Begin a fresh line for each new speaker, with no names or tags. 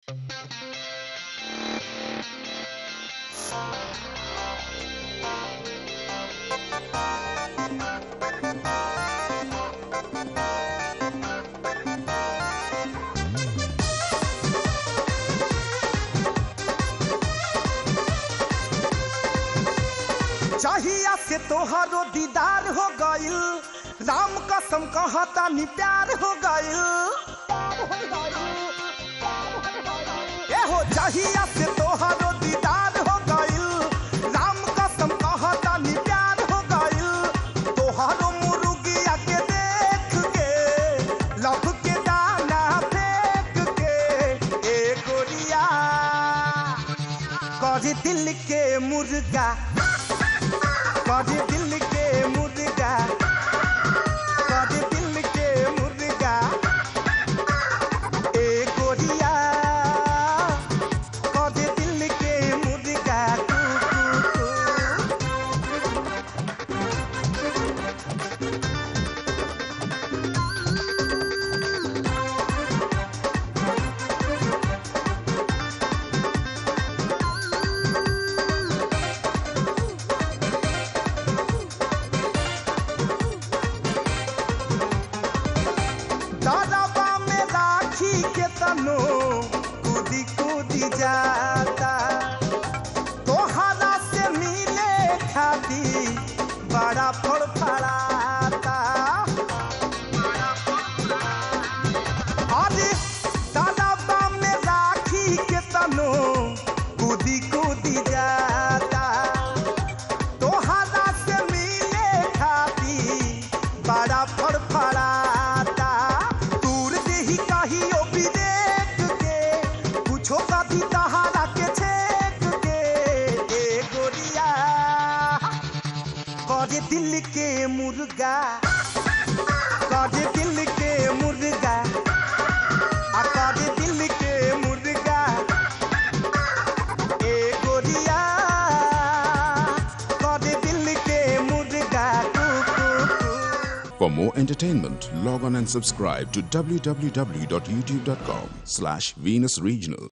चाहिया से तोहरो दीदार हो गइल राम कसम कहता नी प्यार हो गइल ए हो चाहिया से तोहरो दीदार हो गइल राम कसम कहता नी प्यार हो गइल तोहरो मुर्गिया के देख के लभ के दाना फेंक के ए गोरिया कर दिल के मुर्गा कर दिल के मुर्गा कर दिल के मुर्गा ए गोरिया कर दिल के मुर्गा कू कू कू दादाबा में राखी के तनो कूदी कूदी जाता तोहरा से मिले खाती बड़ा फड़फड़ाता अरे दादाबा में राखी के तनो कूदी कूदी जाता तोहरा से मिले खाती बड़ा फड़फड़ाता दूर देही कहियो भी देख के कुछो कभी तहारा के छेक के ए गोरिया करे दिल के मुर्गा करे दिल के मुर्गा आ करे दिल के मुर्गा ए गोरिया करे दिल के मुर्गा कू कू कू
For more entertainment, log on and subscribe to www.youtube.com slash Venus Regional.